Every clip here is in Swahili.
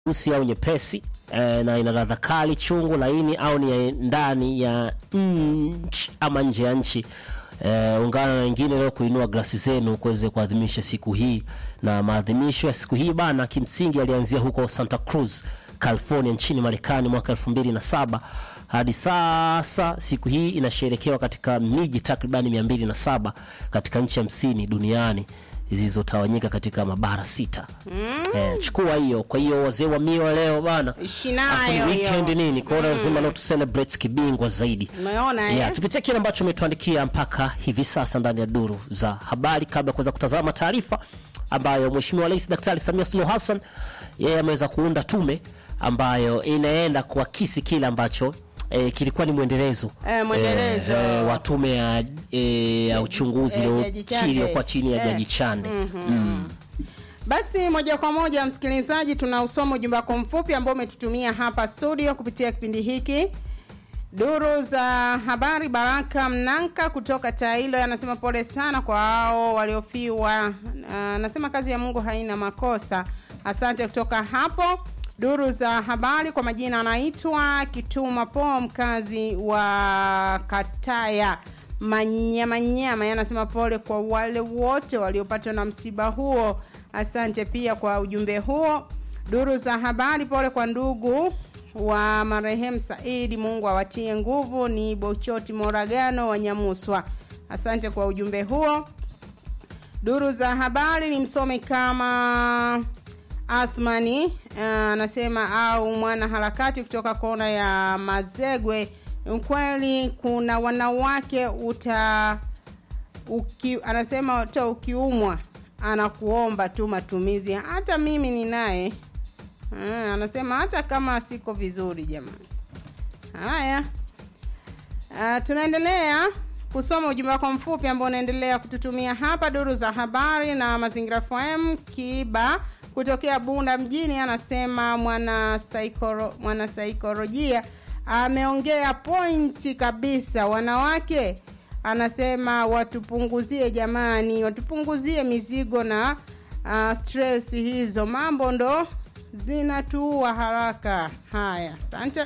nyeusi au nyepesi eh, na ina ladha kali, chungu, laini au ni ya ndani ya nchi ama nje ya nchi. Eh, ungana na wengine leo kuinua glasi zenu kuweze kuadhimisha siku hii, na maadhimisho ya siku hii bana, kimsingi alianzia huko Santa Cruz, California nchini Marekani mwaka 2007 hadi sasa siku hii inasherekewa katika miji takribani 207 katika nchi hamsini duniani zilizotawanyika katika mabara sita. Eh, chukua hiyo. Kwa hiyo wazee wa miwa leo bana, Ishi nayo Afu ni weekend hiyo. nini, kwa hiyo lazima leo tu celebrate kibingwa zaidi. Umeona eh? Yeah, tupitie kile ambacho umetuandikia mpaka hivi sasa ndani ya duru za habari, kabla ya kuweza kutazama taarifa ambayo Mheshimiwa Rais Daktari Samia Suluhu Hassan yeye ameweza kuunda tume ambayo inaenda kuakisi kile ambacho eh, kilikuwa ni mwendelezo Eh, mwendelezo. eh, eh, wa tume ya, eh, ya uchunguzi Eh, iliyo- Jaji Chande. iliyokuwa chini ya Eh. Jaji Chande. Basi moja kwa moja msikilizaji, tunausoma ujumbe wako mfupi ambao umetutumia hapa studio kupitia kipindi hiki. Duru za habari, Baraka Mnanka kutoka Tailo anasema pole sana kwa hao waliofiwa. Ah, Anasema kazi ya Mungu haina makosa. Asante kutoka hapo. Duru za habari kwa majina anaitwa Kituma Po, mkazi wa Kataya Manyamanyama. Yeye anasema pole kwa wale wote waliopatwa na msiba huo. Asante pia kwa ujumbe huo. Duru za habari, pole kwa ndugu wa marehemu Saidi, Mungu awatie nguvu. Ni Bochoti Moragano wa Nyamuswa. Asante kwa ujumbe huo. Duru za habari ni msome kama Athmani eh, anasema au mwana harakati kutoka kona ya Mazegwe. Ukweli kuna wanawake uta uki, anasema hata ukiumwa anakuomba tu matumizi. Hata mimi ninaye eh, anasema hata kama siko vizuri jamani. Haya. Uh, tunaendelea kusoma ujumbe wako mfupi ambao unaendelea kututumia hapa duru za habari na mazingira FM Kiba kutokea Bunda mjini anasema mwana saikoro, mwana saikolojia ameongea pointi kabisa wanawake anasema watupunguzie jamani watupunguzie mizigo na uh, stress hizo mambo ndo zinatuua haraka haya asante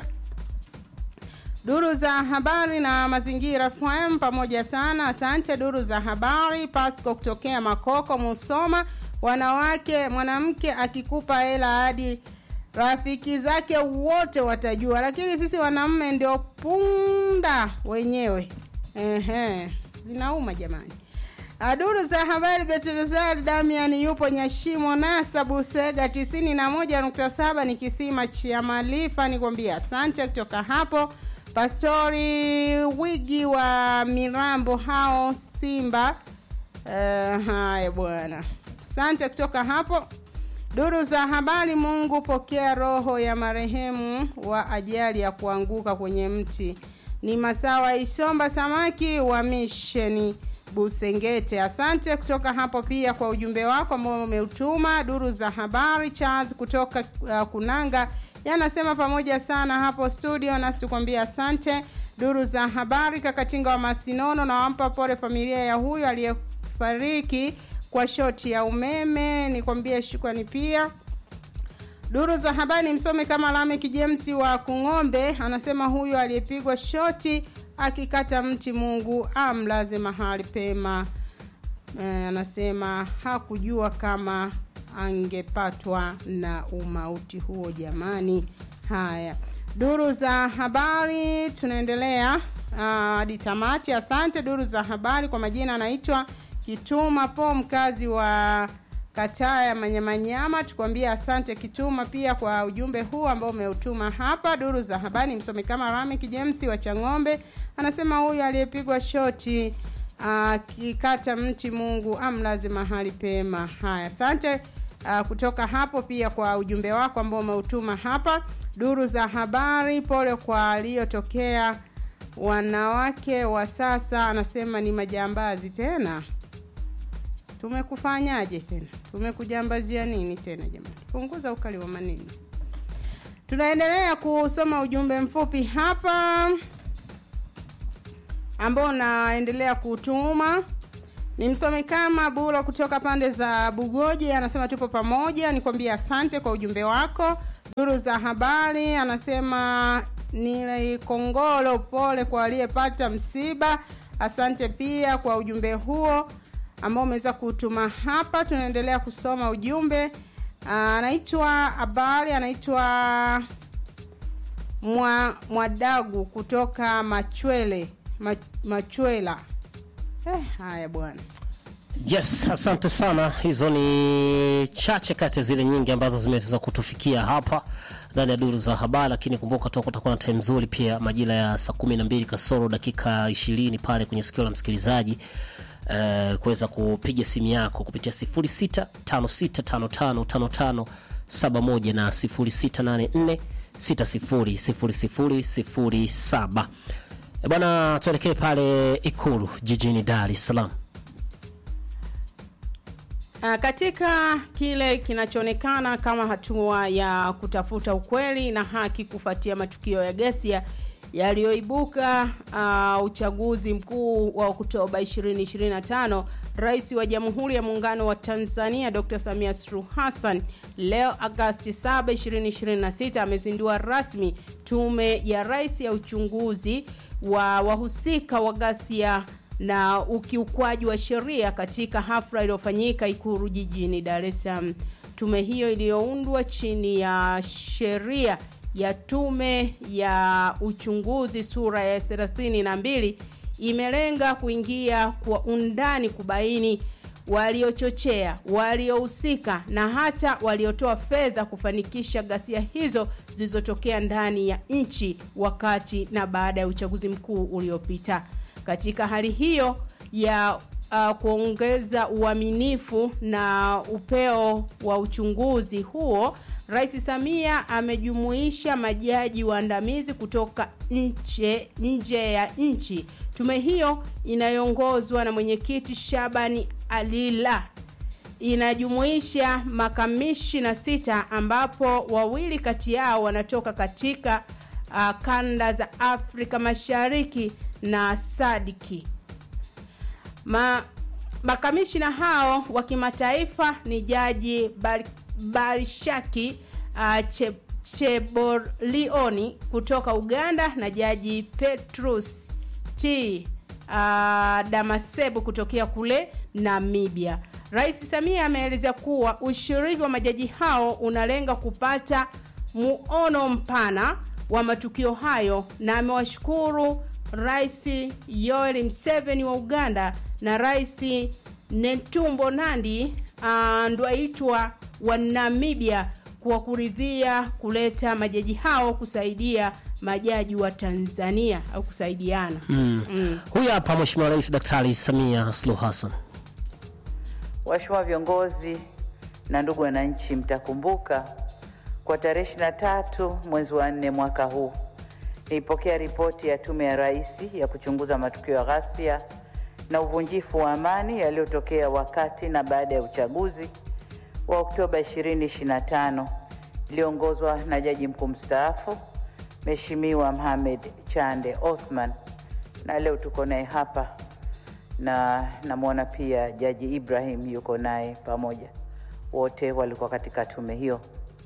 Duru za habari na mazingira FM pamoja sana. Asante duru za habari. Pasco kutokea Makoko Musoma. Wanawake, mwanamke akikupa hela hadi rafiki zake wote watajua, lakini sisi wanaume ndio punda wenyewe. Ehe, zinauma jamani. Ah, Duru za habari Betelzari Damian yupo Nyashimo Nasa Busega 91.7 ni kisima cha Malifa nikwambia asante kutoka hapo Pastori Wigi wa Mirambo hao Simba uh, haya bwana asante kutoka hapo Duru za habari Mungu pokea roho ya marehemu wa ajali ya kuanguka kwenye mti ni Masawa Isomba Samaki wa misheni Busengete. Asante kutoka hapo pia kwa ujumbe wako ambao umeutuma. Duru za habari Charles kutoka uh, Kunanga yanasema pamoja sana hapo studio, nasi tukwambia asante. Duru za habari Kakatinga wa Masinono na wampa pole familia ya huyo aliyefariki kwa shoti ya umeme, nikwambie shukrani pia. Duru za habari msome kama Lamek James wa Kung'ombe anasema huyo aliyepigwa shoti akikata mti Mungu amlaze mahali pema. E, anasema hakujua kama angepatwa na umauti huo jamani. Haya, duru za habari tunaendelea hadi tamati. Asante duru za habari. Kwa majina anaitwa Kituma Po, mkazi wa kataa ya manyamanyama tukwambia asante kituma pia kwa ujumbe huu ambao umeutuma hapa duru za habari msomi kama Ramik James wa Chang'ombe anasema huyu aliyepigwa shoti akikata mti Mungu amlaze mahali pema haya asante uh, kutoka hapo pia kwa ujumbe wako ambao umeutuma hapa duru za habari pole kwa aliyotokea wanawake wa sasa anasema ni majambazi tena tumekufanyaje tena tumekujambazia nini tena jamani punguza ukali wa maneno tunaendelea kusoma ujumbe mfupi hapa ambao unaendelea kutuma ni msome kama bura kutoka pande za bugoji anasema tupo pamoja nikwambia asante kwa ujumbe wako duru za habari anasema ni kongolo pole kwa aliyepata msiba asante pia kwa ujumbe huo ambao umeweza kutuma hapa tunaendelea kusoma ujumbe anaitwa habari anaitwa mwa, mwadagu kutoka machwele ma, machwela eh, haya bwana yes asante sana hizo ni chache kati ya zile nyingi ambazo zimeweza kutufikia hapa ndani ya duru za habari lakini kumbuka tu kutakuwa na time nzuri pia majira ya saa kumi na mbili kasoro dakika ishirini pale kwenye sikio la msikilizaji uh, kuweza kupiga simu yako kupitia 0656555571 na 0684600007 bwana tuelekee pale ikulu jijini dar es salaam Uh, katika kile kinachoonekana kama hatua ya kutafuta ukweli na haki kufuatia matukio ya ghasia yaliyoibuka uh, uchaguzi mkuu wa Oktoba 2025, Rais wa Jamhuri ya Muungano wa Tanzania Dr. Samia Suluhu Hassan leo Agosti 7, 2026 amezindua rasmi tume ya rais ya uchunguzi wa wahusika wa ghasia na ukiukwaji wa sheria katika hafla iliyofanyika Ikulu jijini Dar es Salaam. Tume hiyo iliyoundwa chini ya sheria ya tume ya uchunguzi sura ya 32 imelenga kuingia kwa undani kubaini waliochochea, waliohusika na hata waliotoa fedha kufanikisha ghasia hizo zilizotokea ndani ya nchi wakati na baada ya uchaguzi mkuu uliopita. Katika hali hiyo ya uh, kuongeza uaminifu na upeo wa uchunguzi huo, Rais Samia amejumuisha majaji waandamizi kutoka nje, nje ya nchi. Tume hiyo inayoongozwa na mwenyekiti Shabani Alila inajumuisha makamishina sita ambapo wawili kati yao wanatoka katika uh, kanda za Afrika Mashariki na Sadiki. Ma, makamishina hao wa kimataifa ni Jaji Bar, Barishaki uh, che, Cheborlioni kutoka Uganda na Jaji Petrus T uh, Damasebu kutokea kule Namibia. Rais Samia ameeleza kuwa ushiriki wa majaji hao unalenga kupata muono mpana wa matukio hayo na amewashukuru Rais Yoweri Museveni wa Uganda na Rais Netumbo Nandi uh, Ndaitwa wa Namibia kwa kuridhia kuleta majaji hao kusaidia majaji wa Tanzania au kusaidiana. mm. mm. Huyu hapa Mheshimiwa Rais Daktari Samia Suluhu Hassan. Waheshimiwa viongozi na ndugu wananchi, mtakumbuka kwa tarehe 23 mwezi wa nne mwaka huu nilipokea ripoti ya Tume ya Rais ya kuchunguza matukio ya ghasia na uvunjifu wa amani yaliyotokea wakati na baada ya uchaguzi wa Oktoba 2025 iliyoongozwa na Jaji Mkuu mstaafu Mheshimiwa Mohamed Chande Othman, na leo tuko naye hapa na namwona pia Jaji Ibrahim yuko naye pamoja, wote walikuwa katika tume hiyo.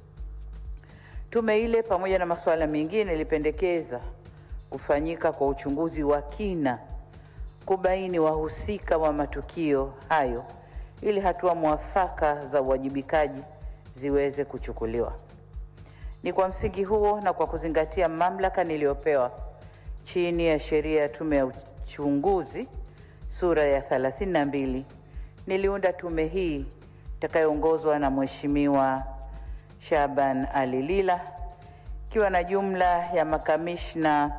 Tume ile pamoja na masuala mengine ilipendekeza kufanyika kwa uchunguzi wa kina kubaini wahusika wa matukio hayo ili hatua mwafaka za uwajibikaji ziweze kuchukuliwa. Ni kwa msingi huo na kwa kuzingatia mamlaka niliyopewa chini ya sheria ya tume ya uchunguzi sura ya 32 niliunda tume hii itakayoongozwa na Mheshimiwa Shaban Ali Lila ikiwa na jumla ya makamishna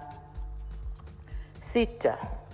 sita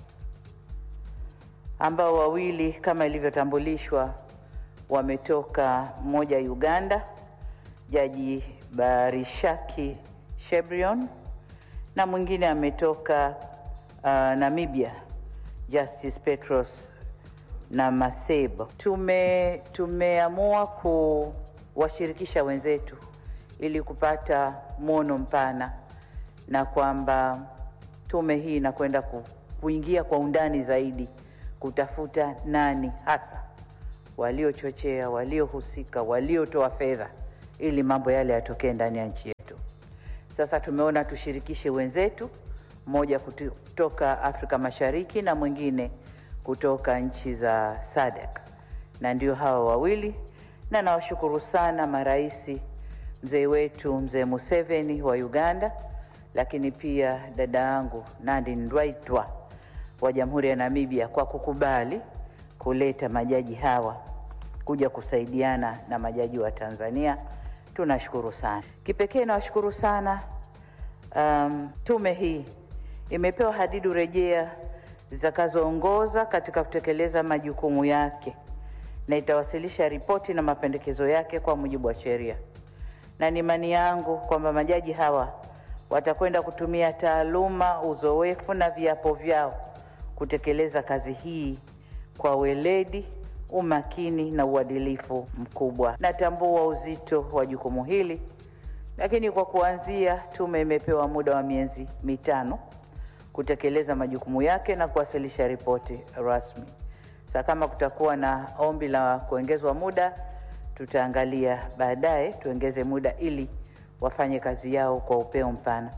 ambao wawili kama ilivyotambulishwa wametoka mmoja Uganda, Jaji Barishaki Shebrion, na mwingine ametoka uh, Namibia, Justice Petros na Masebo. Tume tumeamua kuwashirikisha wenzetu ili kupata mwono mpana na kwamba tume hii inakwenda ku, kuingia kwa undani zaidi kutafuta nani hasa waliochochea, waliohusika, waliotoa fedha ili mambo yale yatokee ndani ya nchi yetu. Sasa tumeona tushirikishe wenzetu, mmoja kutoka Afrika Mashariki na mwingine kutoka nchi za SADC, na ndio hawa wawili, na nawashukuru sana maraisi, mzee wetu mzee Museveni wa Uganda, lakini pia dada yangu Nandi Ndaitwah wa Jamhuri ya Namibia kwa kukubali kuleta majaji hawa kuja kusaidiana na majaji wa Tanzania. Tunashukuru sana. Kipekee nawashukuru sana um, tume hii imepewa hadidu rejea zitakazoongoza katika kutekeleza majukumu yake na itawasilisha ripoti na mapendekezo yake kwa mujibu wa sheria, na ni imani yangu kwamba majaji hawa watakwenda kutumia taaluma, uzoefu na viapo vyao kutekeleza kazi hii kwa weledi, umakini na uadilifu mkubwa. Natambua uzito wa jukumu hili, lakini kwa kuanzia, tume imepewa muda wa miezi mitano kutekeleza majukumu yake na kuwasilisha ripoti rasmi. Sasa kama kutakuwa na ombi la kuongezwa muda, tutaangalia baadaye tuongeze muda ili wafanye kazi yao kwa upeo mpana.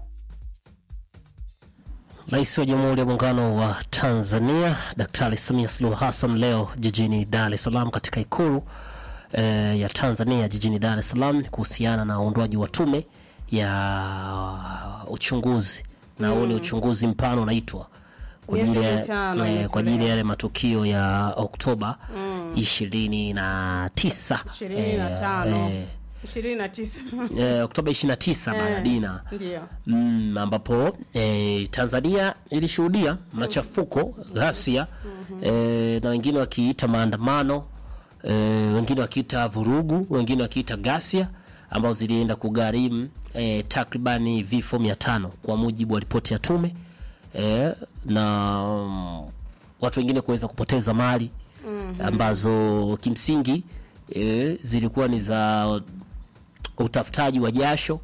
Rais wa Jamhuri ya Muungano wa Tanzania Daktari Samia Suluhu Hassan leo jijini Dar es Salaam katika Ikulu eh, ya Tanzania jijini Dar es Salaam kuhusiana na uundwaji wa tume ya uchunguzi na huu ni uchunguzi mpana unaitwa kwa Miezi ajili ya- mitano eh, imetolewa. kwa ajili ya yale matukio ya Oktoba ishirini na tisa ishirini na tano ishirini na tisa eh, Oktoba 29 bana Dina ndio mm, ambapo eh, Tanzania ilishuhudia machafuko ghasia eh, na wengine wakiita maandamano eh, wengine wakiita vurugu, wengine wakiita ghasia ambazo zilienda kugharimu eh, takribani vifo mia tano kwa mujibu wa ripoti ya tume eh, na mm, watu wengine kuweza kupoteza mali ambazo kimsingi eh, zilikuwa ni za utafutaji wa jasho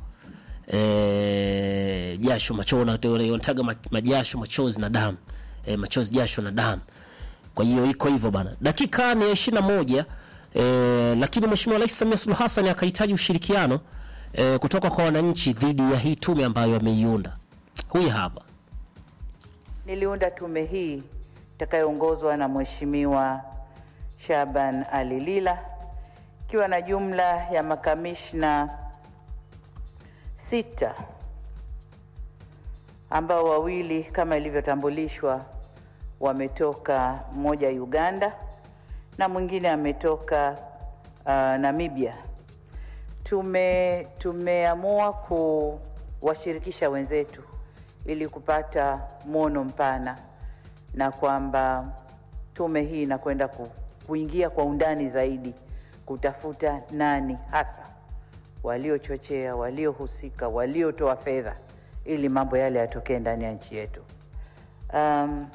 e, jasho machona wanataga ma- majasho machozi na damu e, machozi jasho na damu kwa hiyo iko hivyo bana dakika ni ishirini na moja e, lakini mheshimiwa rais samia suluhu hassan akahitaji ushirikiano e, kutoka kwa wananchi dhidi ya hii tume ambayo ameiunda huyu hapa Niliunda tume hii itakayoongozwa na Mheshimiwa Shaban Ali Lila ikiwa na jumla ya makamishna sita ambao wawili kama ilivyotambulishwa wametoka mmoja Uganda na mwingine ametoka uh, Namibia. Tume tumeamua kuwashirikisha wenzetu ili kupata mwono mpana na kwamba tume hii inakwenda ku, kuingia kwa undani zaidi kutafuta nani hasa waliochochea, waliohusika, waliotoa fedha ili mambo yale yatokee ndani ya nchi yetu. Um,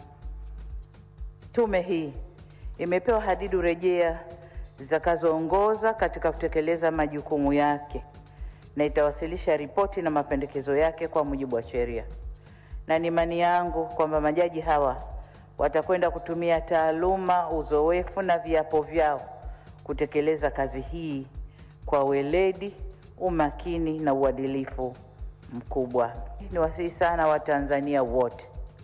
tume hii imepewa hadidu rejea zitakazoongoza katika kutekeleza majukumu yake na itawasilisha ripoti na mapendekezo yake kwa mujibu wa sheria, na ni imani yangu kwamba majaji hawa watakwenda kutumia taaluma, uzoefu na viapo vyao kutekeleza kazi hii kwa weledi, umakini na uadilifu mkubwa. Ni wasihi sana Watanzania wote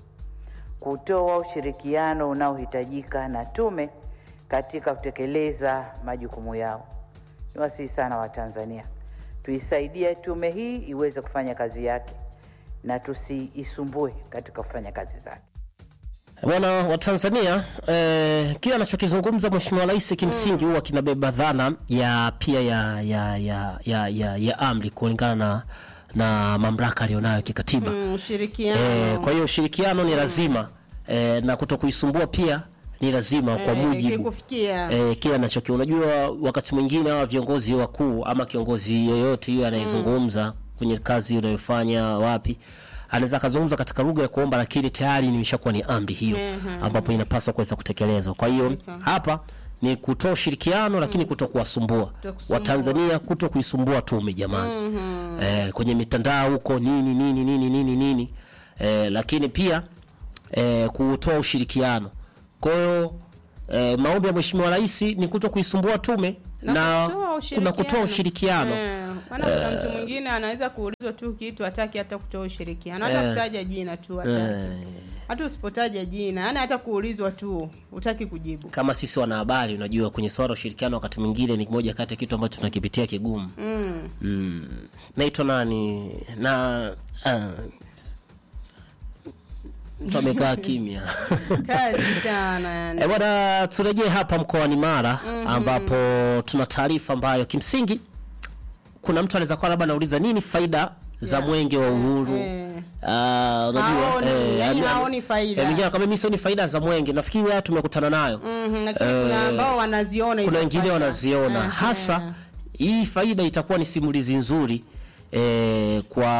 kutoa ushirikiano unaohitajika na tume katika kutekeleza majukumu yao. Ni wasihi sana Watanzania tuisaidie tume hii iweze kufanya kazi yake na tusiisumbue katika kufanya kazi zake. bwana wa Tanzania eh, kile anachokizungumza mheshimiwa rais kimsingi huwa kinabeba dhana ya pia ya ya ya ya, ya, ya amri kulingana na na mamlaka aliyonayo kikatiba Mm, ushirikiano Eh, kwa hiyo ushirikiano ni lazima eh, na kuto kuisumbua pia ni lazima kwa Eh, mujibu kikufikia. eh, kile anachokiona. Unajua, wakati mwingine hawa viongozi wakuu ama kiongozi yoyote hiyo anayezungumza kwenye kazi unayofanya wapi, anaweza akazungumza katika lugha ya kuomba, lakini tayari nimeshakuwa ni amri hiyo ambapo inapaswa kuweza kutekelezwa. Kwa hiyo hapa ni kutoa ushirikiano, lakini kuto kuwasumbua Kutokusumbua. Watanzania, kuto kuisumbua tume jamani eh, kwenye mitandao huko nini nini nini nini nini eh, lakini pia eh, kutoa ushirikiano. Kwa hiyo eh, maombi ya Mheshimiwa Rais ni kuto kuisumbua tume Na na, kutoa kuna kutoa ushirikiano. ushirikiano Eh. maana kuna mtu mwingine anaweza kuulizwa tu kitu hataki hata kutoa ushirikiano hata Eh. kutaja jina tu hataki Eh, hata usipotaja jina yani hata kuulizwa tu hutaki kujibu kama sisi wanahabari unajua kwenye swala la ushirikiano wakati mwingine ni moja kati ya kitu ambacho tunakipitia kigumu mm. mm. naitwa nani na ah, mtu amekaa kimya kazi sana yani E bwana, turejee hapa mkoani Mara ambapo tuna taarifa ambayo kimsingi kuna mtu anaweza kuwa labda anauliza nini faida za Yeah. mwenge wa uhuru Eh. Ah, unajua Haoni, eh, yani ami- haoni faida. eh, mwingine anakwambia mimi sioni faida za mwenge nafikiri haya tumekutana nayo Mhm, lakini kuna ambao wanaziona hizo kuna wengine faida. wanaziona Eh, hasa eh. hii faida itakuwa ni simulizi nzuri eh,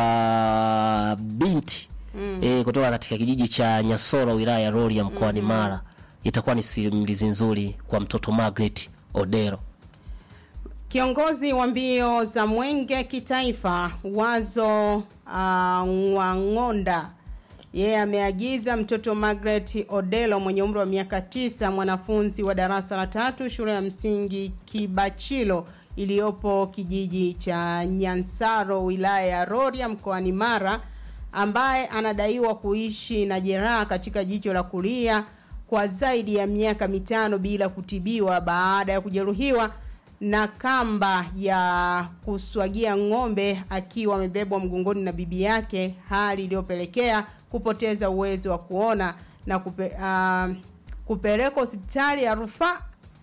kwa binti eh, kutoka katika kijiji cha Nyasoro wilaya ya Rorya mkoani Mara. Itakuwa ni simulizi nzuri kwa mtoto Margaret Odero. Kiongozi wa mbio za mwenge kitaifa Wazo uh, Ng'wangonda yeye ameagiza mtoto Margaret Odelo mwenye umri wa miaka tisa, mwanafunzi wa darasa la tatu shule ya msingi Kibachilo iliyopo kijiji cha Nyansaro wilaya ya Rorya mkoani Mara, ambaye anadaiwa kuishi na jeraha katika jicho la kulia kwa zaidi ya miaka mitano bila kutibiwa baada ya kujeruhiwa na kamba ya kuswagia ng'ombe akiwa amebebwa mgongoni na bibi yake, hali iliyopelekea kupoteza uwezo wa kuona na kupe, uh, kupelekwa hospitali ya rufaa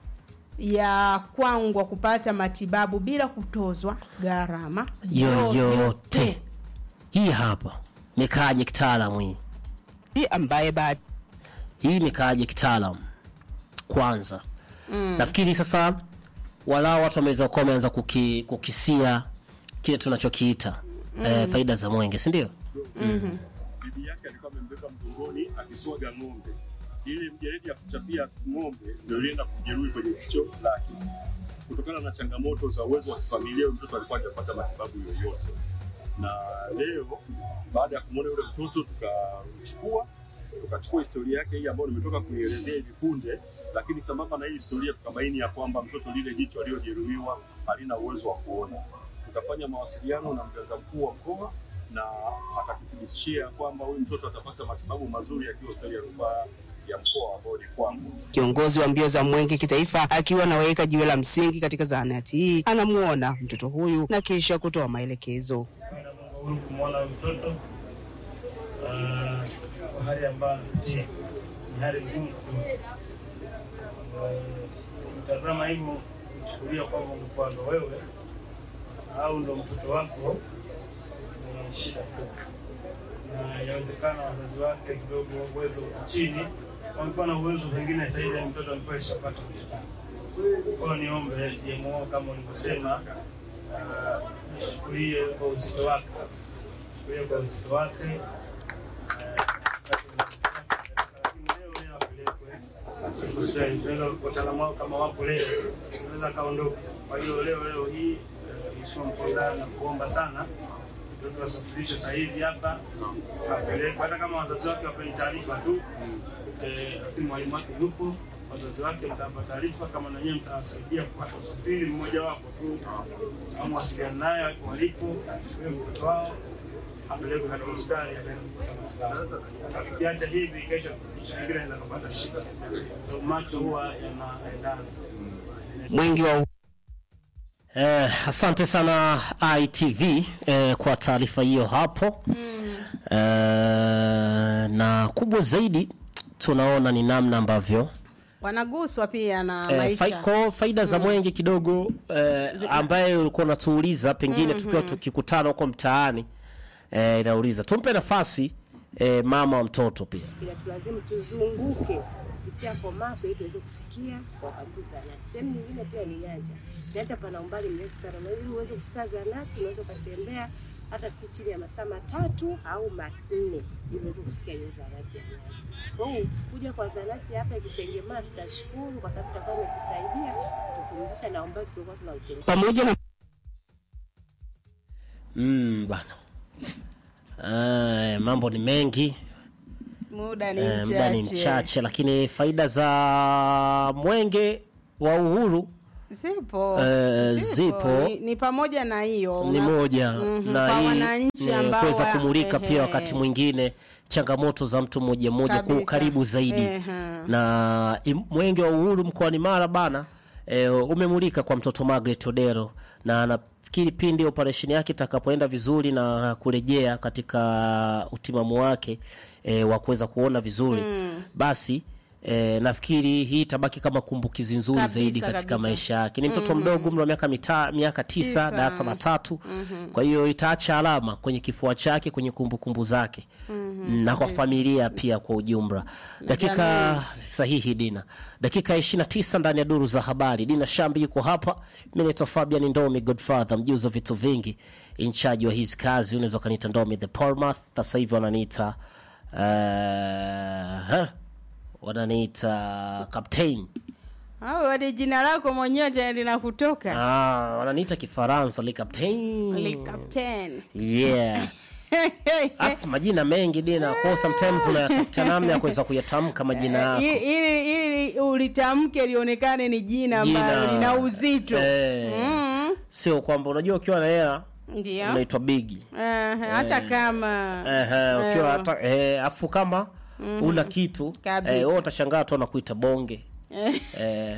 ya Kwangwa kupata matibabu bila kutozwa gharama yoyote. Hii hapa nikaaje kitaalamu hii hii ambaye baada hii nikaaje kitaalamu kwanza mm. nafikiri sasa walau watu wameweza kuwa wameanza kuki, kukisia kile tunachokiita mm. eh, faida za mwenge si ndio bibi yake alikuwa amembeba mgongoni akiswaga ng'ombe. Ile mjeledi ya kuchapia ng'ombe ndio ilienda kumjeruhi kwenye kichwa lake. Kutokana na changamoto za uwezo wa kifamilia, huyu mtoto alikuwa hajapata matibabu yoyote, na leo baada ya kumwona yule mtoto tukamchukua tukachukua historia yake hii ambayo nimetoka kuielezea hivi punde, lakini sambamba na hii historia tukabaini ya kwamba mtoto lile jicho aliyojeruhiwa halina uwezo wa kuona. Tukafanya mawasiliano na mganga mkuu wa mkoa na akatuthibitishia kwamba huyu mtoto atapata matibabu mazuri akiwa hospitali ya rufaa ya mkoa ambao ni kwangu. kiongozi wa mbio za mwenge kitaifa akiwa anaweka jiwe la msingi katika zahanati hii anamuona mtoto huyu na kisha kutoa maelekezo. huru kumwona huyu mtoto ah, kwa hali ambayo anapitia ni hali ngumu kidogo. Eh, Mtazama hivyo chukulia kwamba mfano wewe au ndo mtoto wako ni shida tu, na inawezekana wazazi wake kidogo uwezo uko chini, wamekuwa na uwezo pengine saizi ya mtoto alikuwa ishapata mtoto. Kwa hiyo niombe JMO kama ulivyosema, ah, chukulie kwa uzito wake, chukulie kwa uzito wake eh, lakini leo leo apelekwe hospitali. Tunaweza wataalamu wao kama wapo leo, tunaweza akaondoka. Kwa hiyo leo leo hii eh, Mheshimiwa mkuu wa wilaya na kuomba sana mtoto wasafirishwe saa hizi hapa apelekwe, hata kama wazazi wake wapeni taarifa tu eh, lakini mwalimu wake yupo, wazazi wake mtawapa taarifa, kama na nyinyi mtawasaidia kupata usafiri mmoja wapo tu, au mwasiliana naye wako walipo, huyo mtoto wao apelekwe katika hospitali akaenda kupata matibabu. Sasa tukiacha hivi, kesho kitu kingine anaweza kupata shida, sababu macho huwa yanaendana. Mwenge wa Eh, asante sana ITV eh, kwa taarifa hiyo hapo mm. eh, na kubwa zaidi tunaona ni namna ambavyo wanaguswa pia na eh, maisha faiko, faida za mwenge kidogo eh, ambaye ulikuwa unatuuliza pengine tukiwa tukikutana huko mtaani eh, inauliza tumpe nafasi eh, mama wa mtoto pia ila tulazimu tuzunguke kupitia Komaso ili tuweze kufikia kwa karibu zahanati. Sehemu nyingine pia ni nyanja, nyanja pana umbali mrefu sana, na ili uweze kufika zahanati unaweza ukatembea hata si chini ya masaa matatu au manne ili uweze kufikia hiyo zahanati ya nyanja. Kwa hiyo kuja kwa zahanati hapa ikitengemaa, tutashukuru kwa sababu itakuwa imetusaidia kupumzisha na umbali tulikuwa tunautenga. pamoja na mm, bana eh, mambo ni mengi muda ni Eh, muda ni mchache mchache lakini faida za mwenge wa uhuru zipo Eh, zipo. Ni, ni pamoja na hiyo ni Una- moja Mhm, na kwa hii wananchi ni ambao kuweza wa- kumulika ehe. pia wakati mwingine changamoto za mtu mmoja mmoja kwa Kabisa. ukaribu zaidi Ehe. na im- mwenge wa uhuru mkoani Mara bana e, umemulika kwa mtoto Margaret Odero na nafikiri pindi operesheni yake itakapoenda vizuri na kurejea katika utimamu wake e, wa kuweza kuona vizuri basi E, nafikiri hii itabaki kama kumbukizi nzuri Kabisa, zaidi katika kabisa. maisha yake. Ni mtoto mdogo, umri wa miaka mita, miaka tisa, Tisa. darasa la tatu. Kwa hiyo itaacha alama kwenye kifua chake, kwenye kumbukumbu zake na kwa familia pia kwa ujumla. Dakika sahihi, Dina, dakika 29 ndani ya duru za habari. Dina Shambi yuko hapa, mimi naitwa Fabian Ndomi, Godfather, mjuzi wa vitu vingi, in charge wa hizi kazi. Unaweza ukaniita Ndomi the Portmouth, sasa hivi wananiita uh, huh, wananiita captain au hadi jina lako mwenyewe tena linakutoka Ah, wananiita Kifaransa le captain. Le captain Yeah. Afu majina mengi Dina, kwa sometimes unayatafuta namna ya kuweza kuyatamka majina yako. I- ili ili ulitamke lionekane ni jina Jina. ambalo lina uzito Eh. Mm, Sio kwamba unajua ukiwa na hela ndio unaitwa bigi. Eh, hata kama Ehe, ukiwa Eh. hata eh, afu kama una kitu Kabisa. eh, wewe utashangaa tu anakuita bonge. Eh.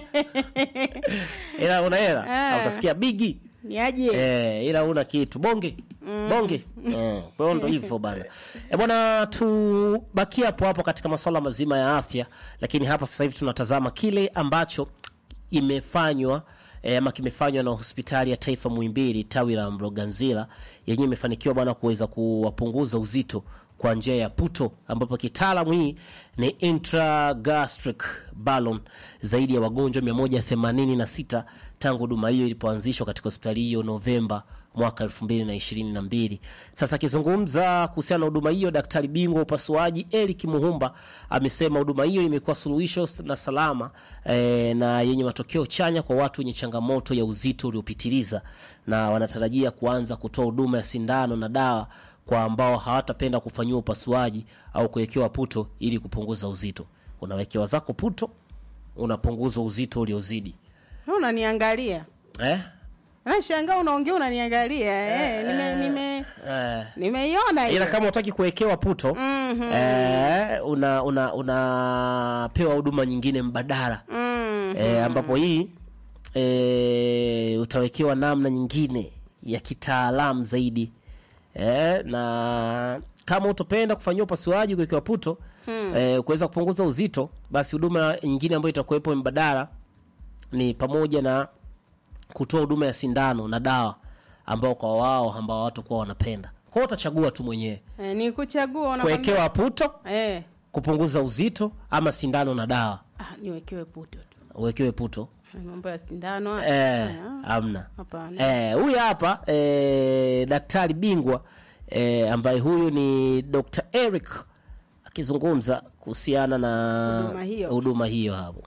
Ila una hela Eh. utasikia bigi. ni aje Eh, ila una kitu bonge bonge eh, kwa hiyo ndo hivyo bana e bwana tubakie hapo hapo katika masuala mazima ya afya lakini hapa sasa hivi tunatazama kile ambacho imefanywa eh, ama kimefanywa na hospitali ya taifa Muhimbili tawi la Mloganzila yenyewe imefanikiwa bwana kuweza kuwapunguza uzito kwa njia ya puto ambapo kitaalamu hii ni intragastric balloon zaidi ya wagonjwa 186 tangu huduma hiyo ilipoanzishwa katika hospitali hiyo Novemba mwaka 2022. Sasa akizungumza kuhusiana na huduma hiyo, daktari bingwa wa upasuaji Eric Muhumba amesema huduma hiyo imekuwa suluhisho na salama eh, na yenye matokeo chanya kwa watu wenye changamoto ya uzito uliopitiliza, na wanatarajia kuanza kutoa huduma ya sindano na dawa kwa ambao hawatapenda kufanyiwa upasuaji au kuwekewa puto ili kupunguza uzito. Unawekewa zako puto, unapunguza uzito uliozidi Wewe unaniangalia eh? nashangaa unaongea unaniangalia eh, nime nime Eh. nimeiona hiyo ila kama utaki kuwekewa puto Mhm. eh, una una unapewa huduma nyingine mbadala Mm. eh, ambapo hii eh, utawekewa namna nyingine ya kitaalamu zaidi eh, na kama utopenda kufanyia upasuaji kuwekewa puto eh, kuweza kupunguza uzito basi huduma nyingine ambayo itakuwepo mbadala ni pamoja na kutoa huduma ya sindano na dawa ambao kwa wao ambao hawatakuwa wanapenda kwao utachagua tu mwenyewe Eh, ni kuchagua unakwambia- kuwekewa puto eh kupunguza uzito ama sindano na dawa ah, niwekewe puto tu uwekewe puto mambo ya sindano haya. eh, Ah, amna hapana eh, huyu hapa eh, daktari bingwa eh, ambaye huyu ni Dr. Eric akizungumza kuhusiana na Huduma hiyo. huduma hiyo hapo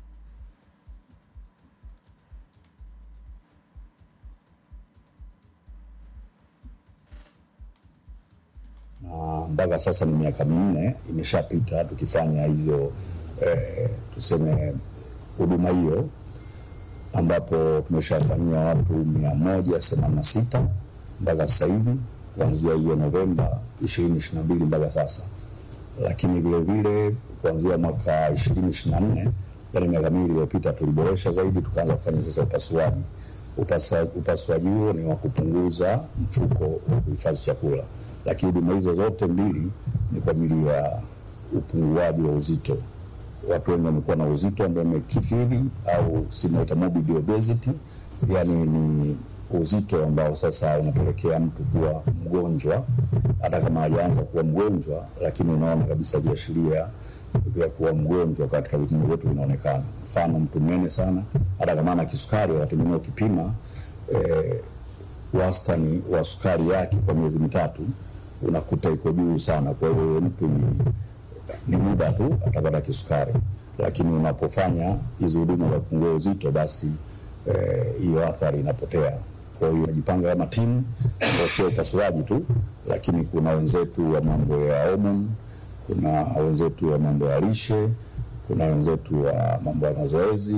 na mpaka sasa ni miaka minne imeshapita tukifanya hizo eh, tuseme huduma hiyo ambapo tumeshafanyia watu mia moja themanini na sita mpaka sasa hivi kuanzia hiyo Novemba ishirini ishirini na mbili mpaka sasa, lakini vile vile kuanzia mwaka ishirini ishirini na nne yani miaka miwili iliyopita tuliboresha zaidi, tukaanza kufanya sasa upasuaji. Upasa, upasuaji huo ni wa kupunguza mfuko wa kuhifadhi chakula, lakini huduma hizo zote mbili ni kwa ajili ya upunguaji wa uzito. Watu wengi wamekuwa na uzito ambao umekithiri au sinaita morbid obesity, yani ni uzito ambao sasa unapelekea mtu kuwa mgonjwa, hata kama hajaanza kuwa mgonjwa, lakini unaona kabisa viashiria vya kuwa mgonjwa katika vipimo vyetu vinaonekana. Mfano, mtu mnene sana, hata kama ana kisukari, wakati mwingine ukipima eh, wastani wa sukari yake kwa miezi mitatu unakuta iko juu sana. Kwa hiyo huyo mtu ni, ni muda tu atapata kisukari, lakini unapofanya hizi huduma za kupungua uzito, basi eh, hiyo athari inapotea. Kwa hiyo unajipanga kama timu, ambao sio upasuaji tu, lakini kuna wenzetu wa mambo ya homoni, kuna wenzetu wa mambo ya lishe, kuna wenzetu wa mambo ya mazoezi,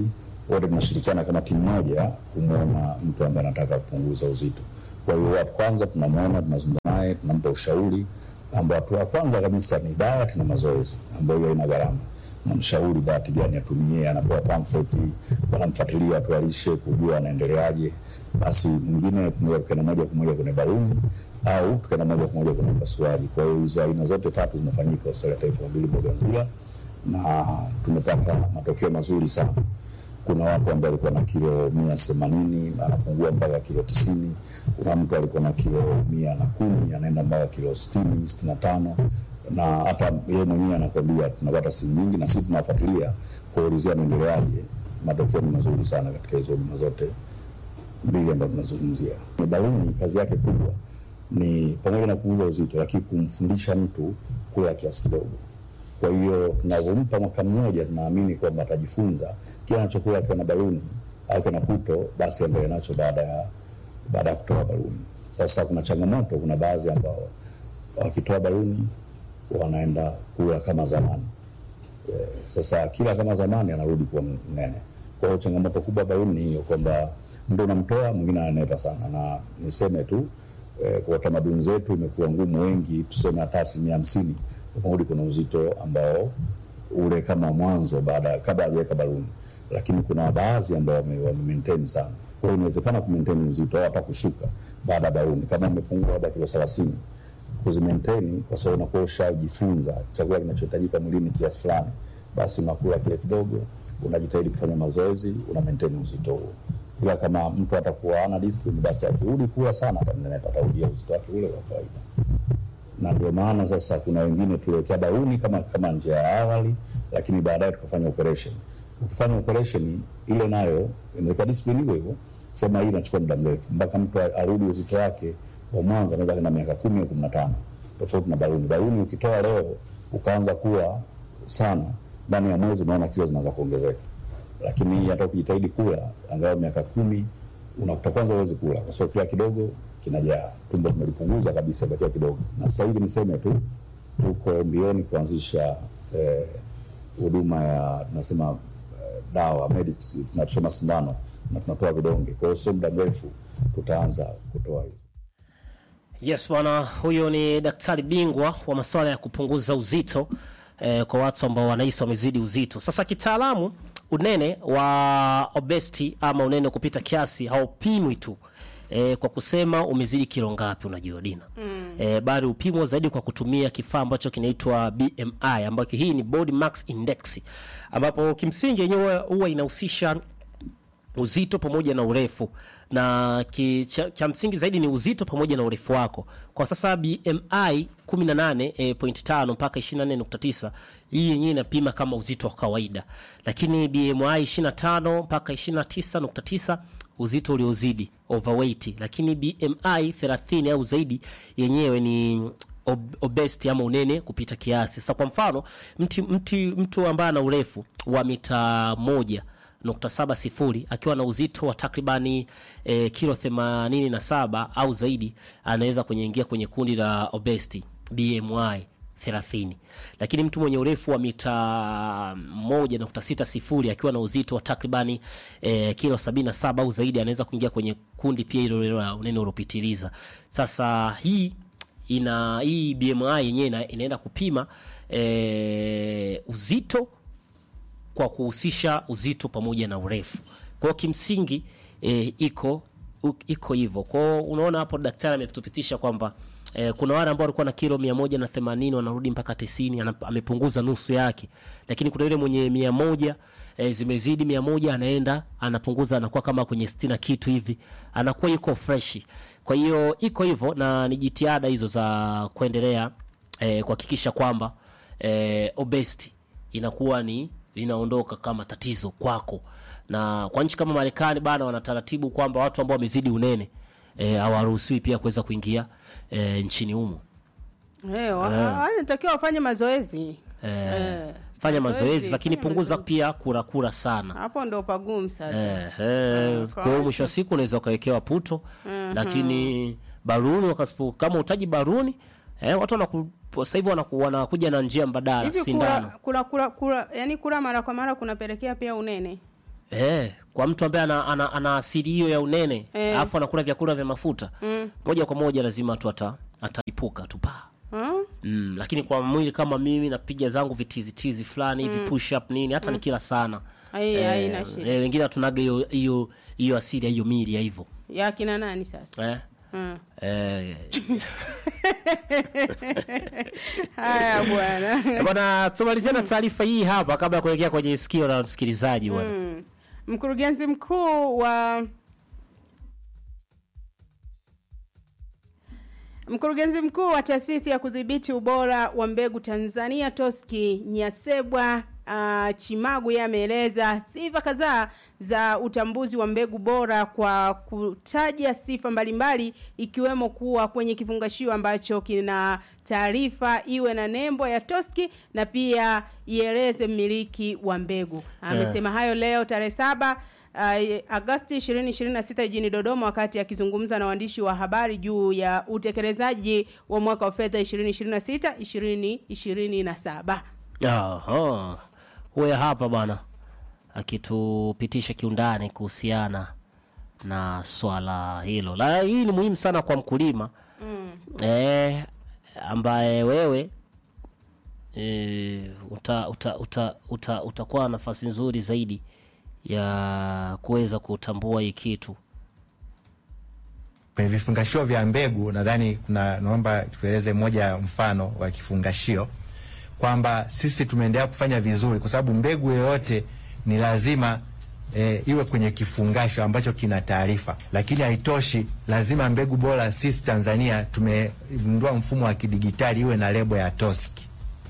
wote tunashirikiana kama timu moja kumwona mtu ambaye anataka kupunguza uzito. Kwa hiyo wa kwanza tunamwona, tunazungumza naye, tunampa ushauri ambao hatua ya kwanza kabisa ni diet na mazoezi ambayo hiyo haina gharama. Namshauri diet gani atumie, anapewa pamphlet, wanamfuatilia watu wa lishe kujua anaendeleaje. Basi mwingine tunaweza tukaenda moja kwa moja kwenye baluni au tukaenda moja kwa moja kwenye upasuaji. Kwa hiyo hizo aina zote tatu zinafanyika hospitali ya taifa Muhimbili Mloganzila na tumepata matokeo mazuri sana. Kuna watu ambao walikuwa na kilo mia themanini anapungua mpaka kilo tisini. Kuna mtu alikuwa na kilo mia na kumi anaenda mpaka kilo sitini sitini na tano na hata yeye mwenyewe anakwambia tunapata simu nyingi na sisi tunafuatilia kuulizia anaendeleaje. Matokeo ni mazuri sana katika hizo huduma zote mbili ambazo tunazungumzia. Baluni kazi yake kubwa ni pamoja na kupunguza uzito, lakini kumfundisha mtu kula kiasi kidogo. Kwa hiyo tunavyompa mwaka mmoja, tunaamini kwamba atajifunza kile anachokula akiwa na baluni au akiwa na puto, basi endelee nacho baada ya baada ya kutoa baluni. Sasa kuna changamoto, kuna baadhi ambao wakitoa baluni wanaenda kula kama zamani. Eh, Sasa kila kama zamani anarudi kuwa mnene. Kwa hiyo changamoto kubwa baluni ni hiyo kwamba mtu unamtoa mwingine ananepa sana, na niseme tu eh, kwa tamaduni zetu imekuwa ngumu, wengi tuseme hata asilimia hamsini umerudi kuna uzito ambao ule kama mwanzo baada kabla hajaweka baluni, lakini kuna baadhi ambao wame, wame maintain sana. Kwa hiyo inawezekana ku maintain uzito au hata kushuka baada ya baluni, kama umepungua labda kilo 30 kuzimaintain, kwa sababu unakuwa ushajifunza chakula kinachohitajika mwilini kiasi fulani, basi unakula kile kidogo, unajitahidi kufanya mazoezi, una maintain uzito huo. Ila kama mtu atakuwa ana discipline, basi akirudi kula sana atanenepa, atarudia uzito wake ule wa kawaida na ndio maana sasa kuna wengine tuliwekea baluni kama kama njia ya awali, lakini baadaye tukafanya operation. Ukifanya operation ile nayo inaweka discipline hivyo hivyo, sema hii inachukua muda mrefu mpaka mtu arudi uzito wake wa mwanzo, anaweza kwenda miaka kumi au kumi na tano tofauti na baluni. Baluni ukitoa leo ukaanza kula sana, ndani ya mwezi unaona kilo zinaanza kuongezeka, lakini hii hata ukijitahidi kula angalau miaka kumi unakuta kwanza uwezi kula kwa sababu kila kidogo kinajaa, tumbo tumelipunguza kabisa, bakia kidogo. Na sasa hivi niseme tu tuko mbioni kuanzisha huduma eh, ya tunasema eh, dawa medics, tunachoma sindano na tunatoa vidonge. Kwa hiyo sio muda mrefu tutaanza kutoa hizo. Yes bwana, huyo ni daktari bingwa wa masuala ya kupunguza uzito eh, kwa watu ambao wanahisi wamezidi uzito. Sasa kitaalamu, unene wa obesity ama unene kupita kiasi haupimwi tu eh, kwa kusema umezidi kilo ngapi, unajua Dina mm. eh, bali upimwa zaidi kwa kutumia kifaa ambacho kinaitwa BMI, ambacho hii ni body mass index, ambapo kimsingi yenyewe huwa inahusisha uzito pamoja na urefu na ki, cha, cha msingi zaidi ni uzito pamoja na urefu wako. Kwa sasa BMI 18.5 mpaka 24.9 hii yenyewe inapima kama uzito wa kawaida, lakini BMI 25 mpaka 29.9 uzito uliozidi overweight, lakini BMI 30 au zaidi yenyewe ni ob obesity ama unene kupita kiasi. Sasa kwa mfano mti, mti, mtu ambaye ana urefu wa mita moja nukta saba sifuri akiwa na uzito wa takribani e, kilo themanini na saba au zaidi anaweza kuingia kwenye kundi la obesity BMI 30. Lakini mtu mwenye urefu wa mita moja nukta sita sifuri akiwa na uzito wa takribani e, kilo sabini na saba au zaidi anaweza kuingia kwenye kundi pia hilo la unene uliopitiliza. Sasa hii ina hii BMI yenyewe ina, inaenda kupima e, uzito kwa kuhusisha uzito pamoja na urefu. Kwa hiyo kimsingi e, iko u- iko hivyo. Kwa hiyo unaona hapo daktari ametupitisha kwamba e, kuna wale ambao walikuwa na kilo mia moja na themanini wanarudi mpaka tisini ana- amepunguza nusu yake, lakini kuna yule mwenye mia moja e, zimezidi mia moja anaenda anapunguza anakuwa kama kwenye sitini na kitu hivi, anakuwa yuko freshi. Kwa hiyo iko hivyo, na ni jitihada hizo za kuendelea e, kuhakikisha kwamba e, obesity inakuwa ni linaondoka kama tatizo kwako. Na kwa nchi kama Marekani bana, wana taratibu kwamba watu ambao wamezidi unene eh, hawaruhusiwi pia kuweza kuingia eh, nchini humo. Eh, wa- anatakiwa wafanye mazoezi Eh, Eh, fanya mazoezi, lakini fanya punguza mazoezi. pia kura kura sana. hapo ndo pagumu sasa Eh, eh, kwa kwa hiyo watu. mwisho wa siku unaweza ukawekewa puto lakini baruni wakasipo, kama utaji baruni eh, watu wanaku, sasa hivi wanaku, wanakuja na njia mbadala hivi kula, sindano kula, kula, kula, yani kula mara kwa mara kunapelekea pia unene Eh, kwa mtu ambaye ana, ana, ana asili hiyo ya unene Eh. alafu anakula vyakula vya mafuta Mm. moja kwa moja lazima tu ata ataipuka tu pa Hmm? mm, lakini kwa mwili kama mimi napiga zangu vitizitizi fulani hivi push up nini hata nikila sana Ai, haina shida. eh, wengine hatunaga hiyo hiyo hiyo asili ya hiyo mili ya hivyo ya kina nani sasa eh? Hmm. Eh, haya bwana bwana tumalizia na taarifa hii hapa kabla ya kuelekea kwenye sikio la msikilizaji bwana Mm. mkurugenzi mkuu wa mkurugenzi mkuu wa taasisi ya kudhibiti ubora wa mbegu tanzania toski nyasebwa uh, chimagu yeye ameeleza sifa kadhaa za utambuzi wa mbegu bora kwa kutaja sifa mbalimbali ikiwemo kuwa kwenye kifungashio ambacho kina taarifa iwe na nembo ya toski na pia ieleze mmiliki wa mbegu amesema hayo leo tarehe saba uh, Agosti 2026 jijini Dodoma wakati akizungumza na waandishi wa habari juu ya utekelezaji wa mwaka wa fedha 2026 2027. Aha. Huyo hapa bwana akitupitisha kiundani kuhusiana na swala hilo. La hii ni muhimu sana kwa mkulima Mm. eh, ambaye wewe eh, uta, uta, uta, uta, utakuwa na nafasi nzuri zaidi ya kuweza kutambua hii kitu. kwenye vifungashio vya mbegu nadhani kuna naomba tueleze moja ya mfano wa kifungashio kwamba sisi tumeendelea kufanya vizuri kwa sababu mbegu yoyote ni lazima e, iwe kwenye kifungasho ambacho kina taarifa, lakini haitoshi, lazima mbegu bora. Sisi Tanzania tumegundua mfumo wa kidigitali iwe na lebo ya TOSCI.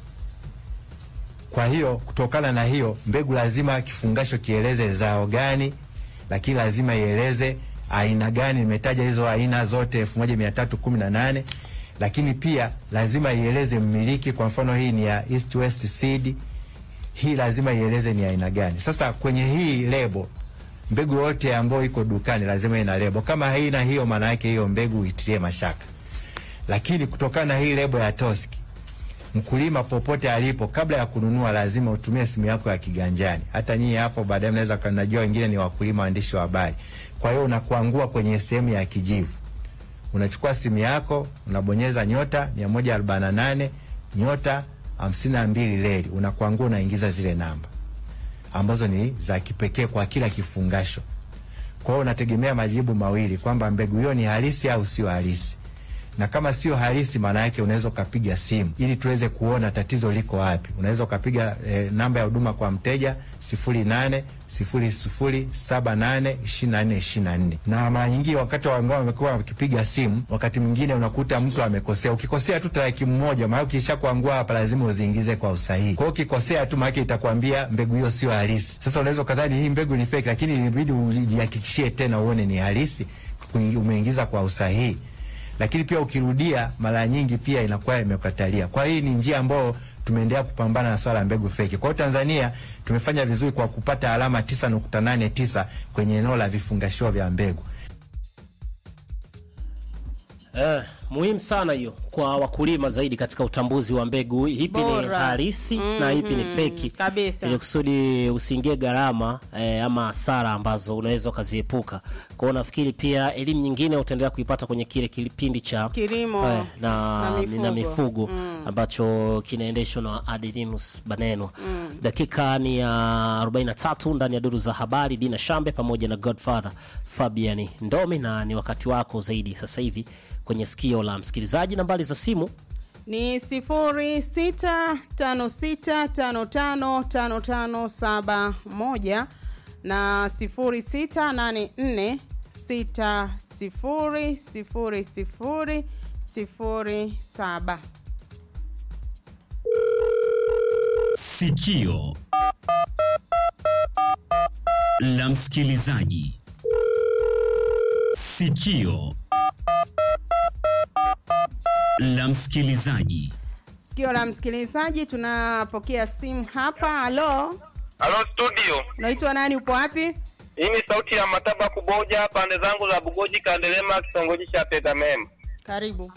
Kwa hiyo kutokana na hiyo mbegu lazima kifungasho kieleze zao gani, lakini lazima ieleze aina gani. Nimetaja hizo aina zote elfu moja mia tatu kumi na nane lakini pia lazima ieleze mmiliki. Kwa mfano hii ni ya East West Seed, hii lazima ieleze ni aina gani. Sasa kwenye hii lebo, mbegu yote ambayo iko dukani lazima ina lebo. Kama haina hiyo, maana yake hiyo mbegu itilie mashaka. Lakini kutokana na hii lebo ya Toski, mkulima popote alipo, kabla ya kununua, lazima utumie simu yako ya kiganjani. Hata nyinyi hapo baadaye mnaweza kanajua, wengine ni wakulima, waandishi wa habari. Kwa hiyo unakuangua kwenye sehemu ya kijivu, unachukua simu yako, unabonyeza nyota mia moja arobaini na nane nyota hamsini na mbili leli, unakuangua, unaingiza zile namba ambazo ni za kipekee kwa kila kifungasho. Kwa hiyo unategemea majibu mawili kwamba mbegu hiyo ni halisi au sio halisi na kama sio halisi, maana yake unaweza ukapiga simu ili tuweze kuona tatizo liko wapi. Unaweza ukapiga e, namba ya huduma kwa mteja sifuri nane sifuri sifuri saba nane ishirini na nne ishirini na nne na mara nyingi wakati wangao wamekuwa wakipiga simu, wakati mwingine unakuta mtu amekosea. Ukikosea tu tarakimu moja, maana ukisha kuangua hapa lazima uziingize kwa usahihi. Kwa hiyo ukikosea tu, maana itakwambia mbegu hiyo sio halisi. Sasa unaweza ukadhani hii mbegu ni fake, lakini inabidi ujihakikishie tena uone ni halisi, umeingiza kwa usahihi lakini pia ukirudia mara nyingi pia inakuwa imekatalia. Kwa hii ni njia ambayo tumeendelea kupambana na swala la mbegu feki. Kwa hiyo Tanzania tumefanya vizuri kwa kupata alama 9.89 kwenye eneo la vifungashio vya mbegu. Eh, muhimu sana hiyo kwa wakulima zaidi katika utambuzi wa mbegu ipi ni Bora. halisi na ipi ni Mhm, feki kabisa. ili kusudi usiingie gharama eh, ama hasara ambazo unaweza ukaziepuka. Kwa hiyo nafikiri pia elimu nyingine utaendelea kuipata kwenye kile kipindi cha Kilimo eh, na, na mifugo. na mifugo Mm. ambacho kinaendeshwa na Adelinus Banenwa. Dakika ni ya 43 ndani ya duru za habari, Dina Shambe pamoja na Godfather Fabian Ndomi, na ni wakati wako zaidi sasa hivi kwenye sikio la msikilizaji. Nambari za simu ni sifuri sita tano sita tano tano tano tano saba moja na sifuri sita nane nne sita sifuri sifuri sifuri sifuri saba. Sikio la msikilizaji. Sikio la msikilizaji. Sikio la msikilizaji, tunapokea simu hapa. Halo, Halo studio, unaitwa nani? Upo wapi? hii ni sauti ya Mataba Kuboja, pande zangu za Bugoji, Kandelema, kitongoji cha Tegamema. Karibu.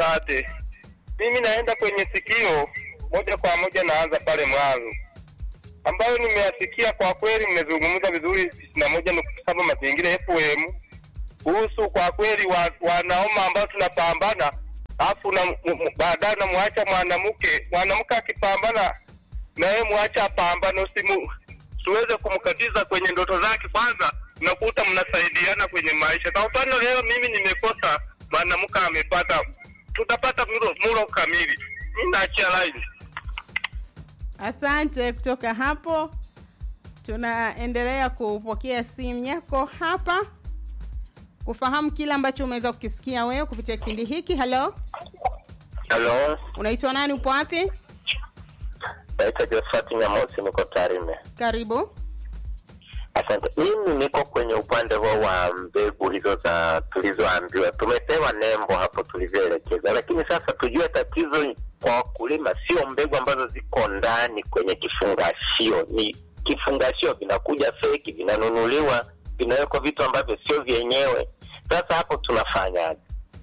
Asante. Mimi naenda kwenye sikio moja kwa moja, naanza pale mwanzo. ambayo nimeyasikia kwa kweli, mmezungumza vizuri tisini na moja nukta saba mazingira FM kuhusu kwa kweli wa, wanaume ambao tunapambana alafu na- m- m- baadaye unamwacha mwanamke mwanamke akipambana na yeye mwacha apambane, usimu siweze kumkatiza kwenye ndoto zake. Kwanza unakuta mnasaidiana kwenye maisha. Kwa mfano leo mimi nimekosa, mwanamke amepata, tutapata mlo, mlo kamili. Mimi naachia line. Asante. Kutoka hapo tunaendelea kupokea simu yako hapa kufahamu kile ambacho umeweza kukisikia wewe kupitia kipindi hiki. Halo, Halo, unaitwa nani? Upo wapi? naitwa Josephat Nyamosi, niko Tarime. Karibu. Asante. Mimi niko kwenye upande huo wa mbegu hizo za tulizoambiwa, tumepewa nembo hapo tulivyoelekeza, lakini sasa tujue tatizo kwa wakulima sio mbegu ambazo ziko ndani kwenye kifungashio, ni kifungashio vinakuja feki, vinanunuliwa, vinawekwa vitu ambavyo sio vyenyewe. Sasa hapo tunafanyaje?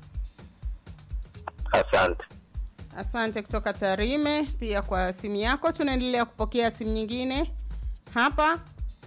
Asante. Asante kutoka Tarime pia kwa simu yako. Tunaendelea kupokea simu nyingine hapa.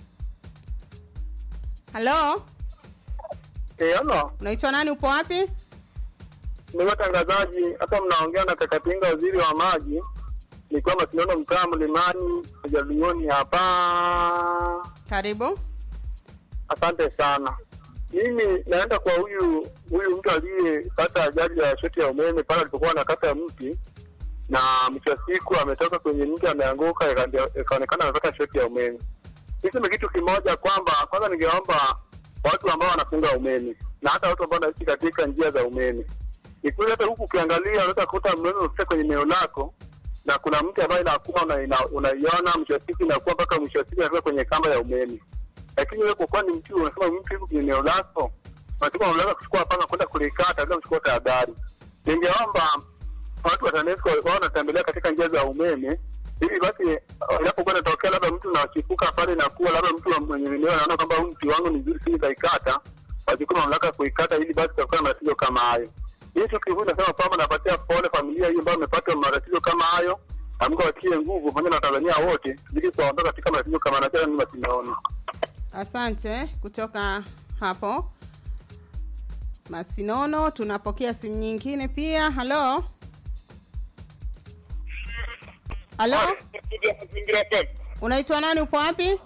Halo, Halo, unaitwa nani? Upo wapi? ni watangazaji hapa, mnaongea na Kakatinga, waziri wa maji, nikiwa Masinono, mtaa Mlimani, Jalioni hapa. Karibu. Asante sana. Mimi naenda kwa huyu huyu mtu aliyepata ajali ya shoti ya umeme pale alipokuwa anakata mti, na mwisho wa siku ametoka kwenye mti ameanguka, ika- ikaonekana amepata shoti ya umeme. Niseme kitu kimoja kwamba kwanza, ningeomba watu ambao wanafunga umeme na hata watu ambao wanaishi katika njia za umeme, ni kweli hata huku ukiangalia unaweza kukuta umeme umefika kwenye eneo lako na kuna mti ambayo inakuwa una- ina- unaiona, mwisho wa siku inakuwa mpaka mwisho wa siku inafika kwenye kamba ya umeme lakini wewe kwa kuwa ni mtu unasema mtu yuko kwenye eneo lako, unasema unaweza kuchukua panga kwenda kulikata bila kuchukua tahadhari. Ningeomba watu wa TANESCO wao wanatembelea katika njia za umeme ili basi inapokuwa inatokea labda mtu unachipuka pale na kuwa labda mtu wa- mwenye eneo anaona kwamba huu mti wangu ni mzuri, siji kaikata, wachukue mamlaka ya kuikata ili basi tutakuwa na matatizo kama hayo. Hii siku hii nasema kwamba napatia pole familia hii ambayo imepata matatizo kama hayo, na Mungu awatie nguvu pamoja na Watanzania wote, ili kuwaondoa katika matatizo kama haya. Ni masinaoni. Asante kutoka hapo Masinono. Tunapokea simu nyingine pia. Halo, halo, unaitwa nani? Upo wapi?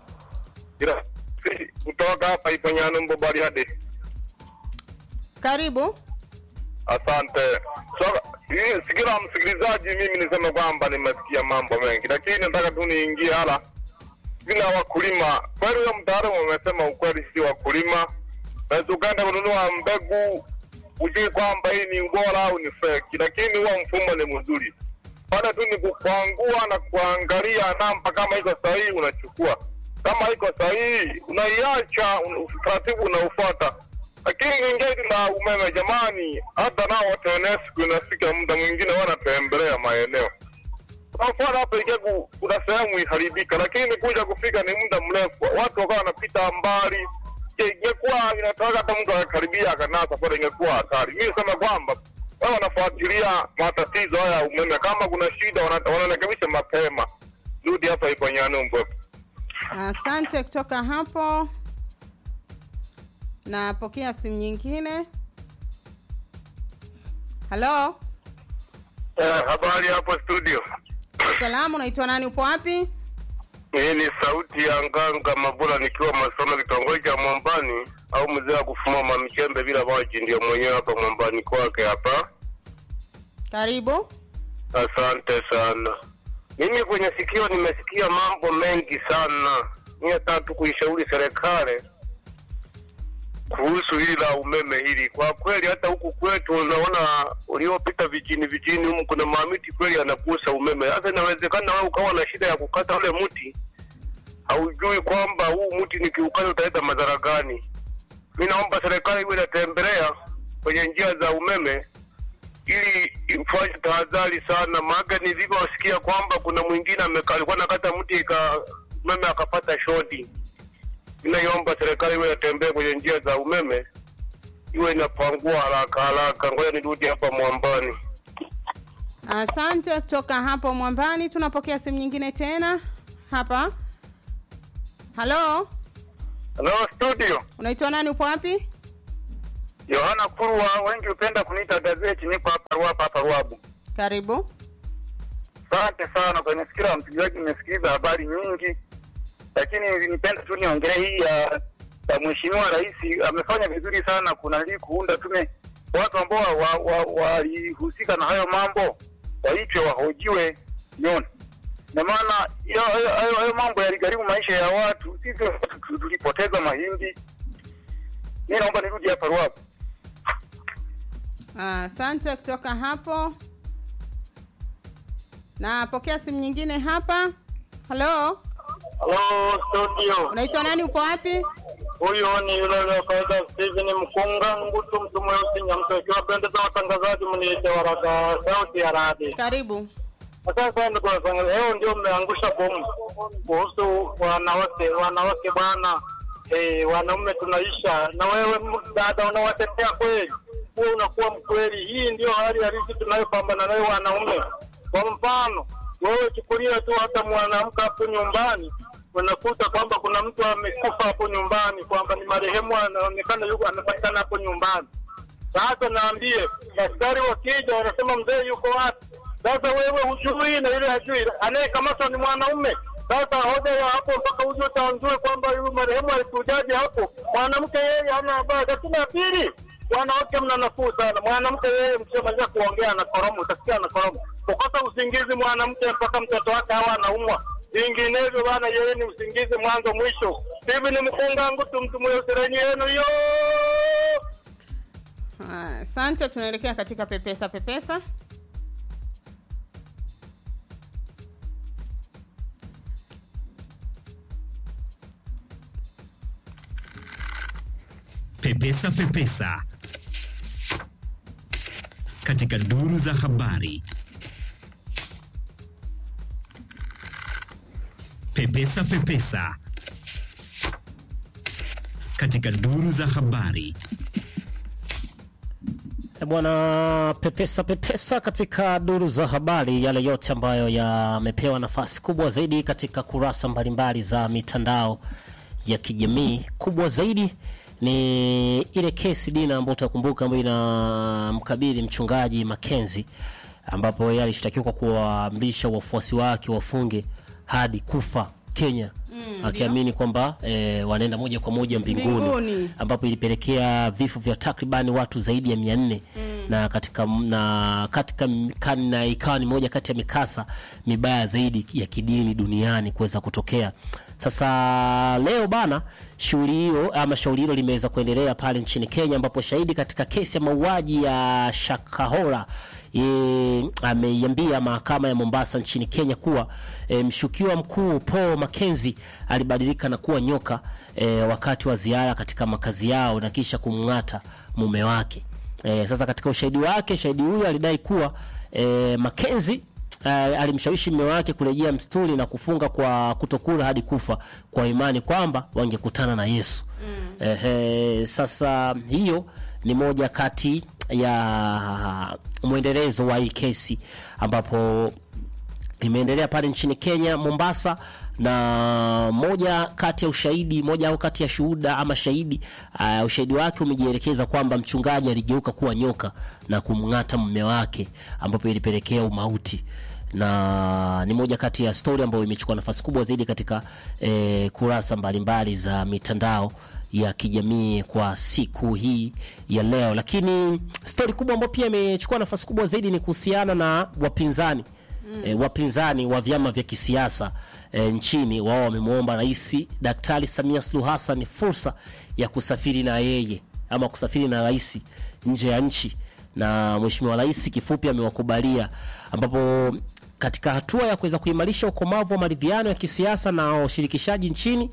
kutoka hapa Iponyano Mbobariade. Karibu. Asante. So, hii sikila msikilizaji, mimi niseme kwamba nimesikia mambo mengi, lakini nataka tu niingie hala vile wakulima. Kweli huyo mtaalamu amesema ukweli, si wakulima. Naweza ukaenda kununua mbegu ujui kwamba hii ni ubora au ni feki, lakini huo mfumo ni mzuri. Pale tu ni kukwangua na kuangalia namba, kama iko sahihi unachukua, kama iko sahihi unaiacha, un- utaratibu unaufuata. Lakini ingine la umeme, jamani, hata nao TANESCO inafika muda mwingine wanatembelea maeneo kwa mfano hapa Igegu kuna sehemu iharibika, lakini kuja kufika ni muda mrefu, watu wakawa wanapita mbali. Je, ingekuwa inataka hata mtu akakaribia akanasa pale, ingekuwa hatari. Mimi nasema kwamba wao wanafuatilia matatizo haya ya umeme, kama kuna shida wana- wanarekebisha mapema. Rudi hapa ipo Nyanumbu. Asante kutoka hapo. Napokea simu nyingine. Halo, Eh, habari hapo studio. salamu, unaitwa nani? Upo wapi? Hii ni sauti ya Nganga Mabula nikiwa Masono, kitongoji cha Mwambani au mzee wa kufuma mamichembe bila maji, ndio mwenyewe hapa Mwambani kwake hapa. Karibu. Asante sana. Mimi kwenye sikio nimesikia mambo mengi sana. Mimi nataka tu kuishauri serikali kuhusu hili la umeme hili. Kwa kweli hata huku kwetu unaona uliopita vijini vijini humu kuna mamiti kweli anakusa umeme. Sasa inawezekana wewe ukawa na shida ya kukata ule mti, haujui kwamba huu mti nikiukata utaleta madhara gani. Mi naomba serikali iwe inatembelea kwenye njia za umeme ili ifanye tahadhari sana, maana nilivyosikia kwamba kuna mwingine ameka- alikuwa nakata mti ika umeme akapata shoti. Ninaiomba serikali iwe inatembea kwenye njia za umeme, iwe inapangua haraka haraka. Ngoja nirudi hapa Mwambani. Asante kutoka hapo Mwambani. Tunapokea simu nyingine tena. hapa halo Hello studio. unaitwa nani upo wapi Yohana Kurwa, wengi hupenda kuniita gazeti, niko hapa Ruapa hapa Ruabu. karibu Asante sana kwenye sikira ya msikilizaji, nimesikiliza habari nyingi, lakini nipenda tu niongelee hii ya ya mheshimiwa rais. Amefanya vizuri sana kunali kuunda tume, watu ambao walihusika wa, wa, na hayo mambo waitwe wahojiwe, umeona na maana hiyo- hayo hayo- hayo mambo yaligharimu maisha ya watu, sisi watu tu- tulipoteza mahindi. Mi naomba nirudi hapa Ruabu. asante kutoka hapo napokea simu nyingine hapa halo Halo studio. unaitwa nani upo wapi Huyu ni yule wa kawaida Steven Mkunga Ngutu, mtu mweusi Nyamto. Ikiwapendeza watangazaji, mniite waraka sauti ya radi. karibu Asante sana ndugu watangazaji, leo ndio mmeangusha bomu kuhusu wanawake. Wanawake bwana, eh, wanaume tunaisha, na wewe m- dada unawatetea kweli? Wewe unakuwa mkweli. Hii ndio hali halisi tunayopambana nayo wanaume. Kwa mfano, wewe chukulia tu hata mwanamke hapo nyumbani unakuta kwamba kuna mtu amekufa hapo nyumbani, kwamba ni marehemu anaonekana yuko anapatikana hapo nyumbani. Sasa naambie daktari wakija wanasema mzee yuko wapi? Sasa wewe hujui na yule hajui, anayekamatwa ni mwanaume. Sasa hoja ya hapo mpaka uje utaanzue kwamba huyu marehemu alikujaje hapo. Mwanamke yeye hana habari. Lakini ya pili, wanawake mna nafuu sana. Mwanamke yeye mshamaliza kuongea na koromu, utasikia na koromu. Kukosa usingizi mwanamke mpaka mtoto wake hawa anaumwa. Vinginevyo bana, yeye ni usingizi mwanzo mwisho. Hivi ni mkunga ngutu mtu mweusirenyi yenu yo Ah, asante tunaelekea katika pepesa pepesa Pepesa Pepesa katika duru za habari. Pepesa Pepesa katika duru za habari. E bwana, pepesa pepesa katika duru za habari, yale yote ambayo yamepewa nafasi kubwa zaidi katika kurasa mbalimbali za mitandao ya kijamii. Kubwa zaidi ni ile kesi Dina ambayo utakumbuka, ambayo inamkabili mchungaji Makenzi, ambapo yeye alishtakiwa kwa kuwaamrisha wafuasi wake wafunge hadi kufa Kenya Mm, akiamini kwamba e, wanaenda moja kwa moja mbinguni, Mbinguni. ambapo ilipelekea vifo vya takribani watu zaidi ya mia nne na katika na katika kan- na ikawa ni moja kati ya mikasa mibaya zaidi ya kidini duniani kuweza kutokea. Sasa leo bana, shughuli hiyo ama shauri hilo limeweza kuendelea pale nchini Kenya, ambapo shahidi katika kesi ya mauaji ya Shakahola e, ameiambia mahakama ya Mombasa nchini Kenya kuwa e, mshukiwa mkuu Paul Mackenzie alibadilika na kuwa nyoka e, wakati wa ziara katika makazi yao na kisha kumng'ata mume wake. E, sasa katika ushahidi wake, shahidi huyo alidai kuwa e, Mackenzie uh, alimshawishi mume wake kurejea msituni na kufunga kwa kutokula hadi kufa kwa imani kwamba wangekutana na Yesu. Mm. Ehe, sasa hiyo ni moja kati ya mwendelezo wa hii kesi ambapo imeendelea pale nchini Kenya Mombasa, na moja kati ya ushahidi moja au kati ya shuhuda ama shahidi uh, ushahidi wake umejielekeza kwamba mchungaji aligeuka kuwa nyoka na kumng'ata mume wake, ambapo ilipelekea umauti na ni moja kati ya stori ambayo imechukua nafasi kubwa zaidi katika eh, kurasa mbalimbali za mitandao ya kijamii kwa siku hii ya leo. Lakini stori kubwa ambayo pia imechukua nafasi kubwa zaidi ni kuhusiana na wapinzani mm. E, wapinzani wa vyama vya kisiasa e, nchini wao wamemwomba Rais Daktari Samia Suluhu Hassan fursa ya kusafiri na yeye ama kusafiri na rais nje ya nchi, na Mheshimiwa Rais kifupi amewakubalia, ambapo katika hatua ya kuweza kuimarisha ukomavu wa maridhiano ya kisiasa na ushirikishaji nchini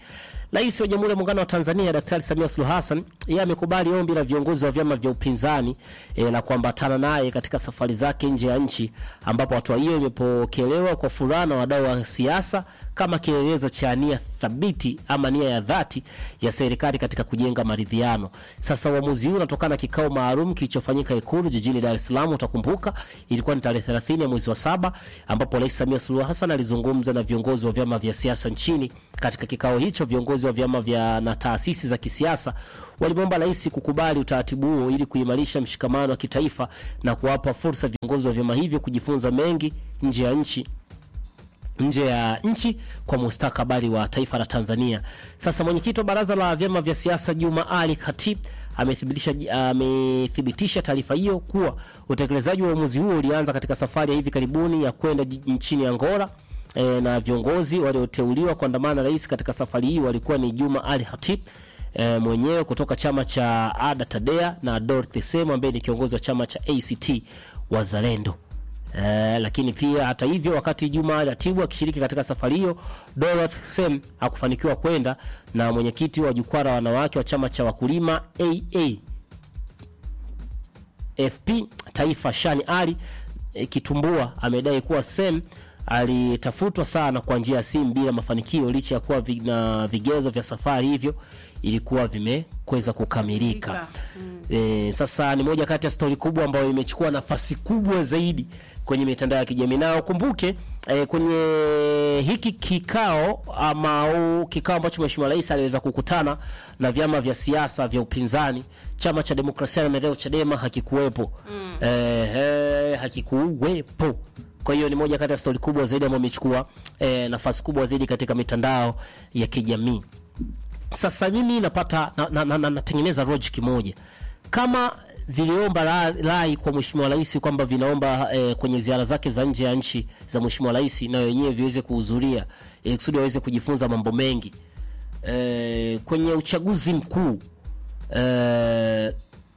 Rais wa Jamhuri ya Muungano wa Tanzania Daktari Samia Suluhu Hassan yeye amekubali ombi la viongozi wa vyama vya upinzani e, la kuambatana naye katika safari zake nje ya nchi, ambapo hatua hiyo imepokelewa kwa furaha na wadau wa siasa kama kielelezo cha nia thabiti ama nia ya dhati ya serikali katika kujenga maridhiano. Sasa uamuzi huu unatokana na kikao maalum kilichofanyika Ikulu jijini Dar es Salaam. Utakumbuka ilikuwa ni tarehe 30 ya mwezi wa saba ambapo Rais Samia Suluhu Hassan alizungumza na viongozi wa vyama vya siasa nchini. Katika kikao hicho, viongozi wa vyama vya na taasisi za kisiasa walimwomba rais kukubali utaratibu huo ili kuimarisha mshikamano wa kitaifa na kuwapa fursa viongozi wa vyama hivyo kujifunza mengi nje ya nchi nje ya nchi kwa mustakabali wa taifa la Tanzania. Sasa mwenyekiti wa baraza la vyama vya siasa Juma Ali Khatib amethibitisha amethibitisha taarifa hiyo kuwa utekelezaji wa uamuzi huo ulianza katika safari ya hivi karibuni ya kwenda ji- nchini Angola. E, na viongozi walioteuliwa kuandamana na rais katika safari hii walikuwa ni Juma Ali Khatib e, mwenyewe kutoka chama cha Ada Tadea na Dorothy Semu ambaye ni kiongozi wa chama cha ACT Wazalendo. Eh, lakini pia hata hivyo, wakati Juma Ratibu akishiriki katika safari hiyo, Dorothy Sem hakufanikiwa kwenda, na mwenyekiti wa jukwaa la wanawake wa chama cha wakulima AA FP Taifa Shani Ali e, Kitumbua amedai kuwa Sem alitafutwa sana kwa njia ya simu bila mafanikio, licha ya kuwa vi- na vigezo vya safari hivyo ilikuwa vimekweza kukamilika. E, sasa ni moja kati ya stori kubwa ambayo imechukua nafasi kubwa zaidi kwenye mitandao ya kijamii na ukumbuke e, kwenye hiki kikao ama au kikao ambacho Mheshimiwa Rais aliweza kukutana na vyama vya siasa vya upinzani, chama cha demokrasia na maendeleo Chadema hakikuwepo mm. e, e, hakikuwepo kwa hiyo ni moja kati ya stori kubwa zaidi ambayo imechukua e, nafasi kubwa zaidi katika mitandao ya kijamii sasa mimi napata na, na, na, na, natengeneza logic moja kama viliomba ra- rai kwa mheshimiwa rais kwamba vinaomba eh, kwenye ziara zake za nje ya nchi za mheshimiwa rais na wenyewe viweze kuhudhuria ili kusudi waweze kujifunza mambo mengi eh, kwenye uchaguzi mkuu eh,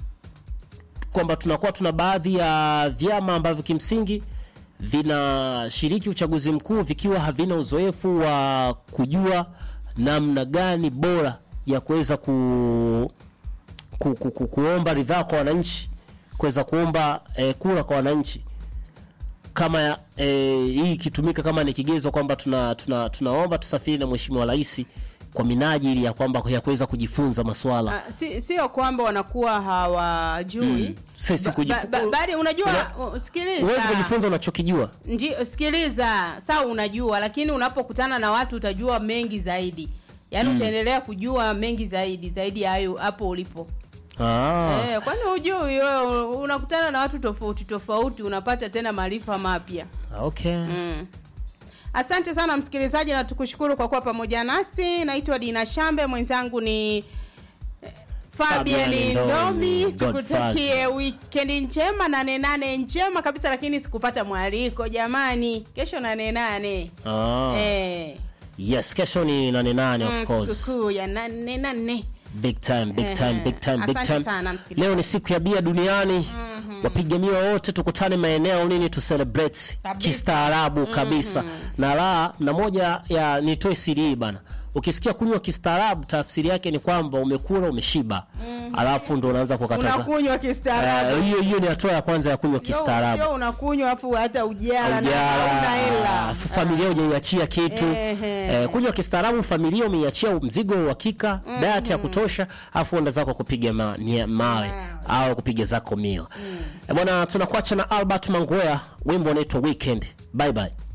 kwamba tunakuwa tuna baadhi ya vyama ambavyo kimsingi vinashiriki uchaguzi mkuu vikiwa havina uzoefu wa kujua namna gani bora ya kuweza ku, ku, ku, ku, kuomba ridhaa kwa wananchi, kuweza kuomba eh, kura kwa wananchi kama ya, eh, hii ikitumika kama ni kigezo kwamba tuna, tuna, tunaomba tusafiri na mheshimiwa rais kwa minajili ya kwamba ya kuweza kujifunza maswala Ah, si- sio kwamba wanakuwa hawajui Mm. Sisi Ba- kujifu- ba- ba- bali unajua Una- uh, sikiliza huwezi kujifunza unachokijua ndio sikiliza saa unajua lakini unapokutana na watu utajua mengi zaidi yaani Mm. utaendelea kujua mengi zaidi zaidi ya hayo hapo ulipo ah. eh, kwani hujui wewe unakutana na watu tofauti tofauti unapata tena maarifa mapya okay. mm. asante sana msikilizaji na tukushukuru kwa kuwa pamoja nasi naitwa dina shambe mwenzangu ni eh, fabian Fabian ndomi Ndomi, tukutakie wikendi njema nane nane njema kabisa lakini sikupata mwaliko jamani kesho nane nane Ah. eh, yes kesho ni nane nane mm, of course sikukuu ya nane nane big time big Ehe. time big time big Asante time sana, msikilizaji. leo ni siku ya bia duniani wapiga miwa wote tukutane maeneo nini tu celebrate kistaarabu kabisa na la na moja ya nitoe siri hii bana ukisikia kunywa kistaarabu tafsiri yake ni kwamba umekula umeshiba alafu ndo unaanza kukataza unakunywa kistaarabu Eh, hiyo hiyo ni hatua ya kwanza ya kunywa kistaarabu sio unakunywa hapo hata ujala na hauna hela Ujala, familia hujaiachia kitu Ehe. eh, kunywa kistaarabu familia umeiachia mzigo wa uhakika diet ya kutosha afu enda zako kupiga ma, nia- mawe au kupiga zako mio Eh, bwana tunakuacha na albert mangwea wimbo unaitwa weekend bye bye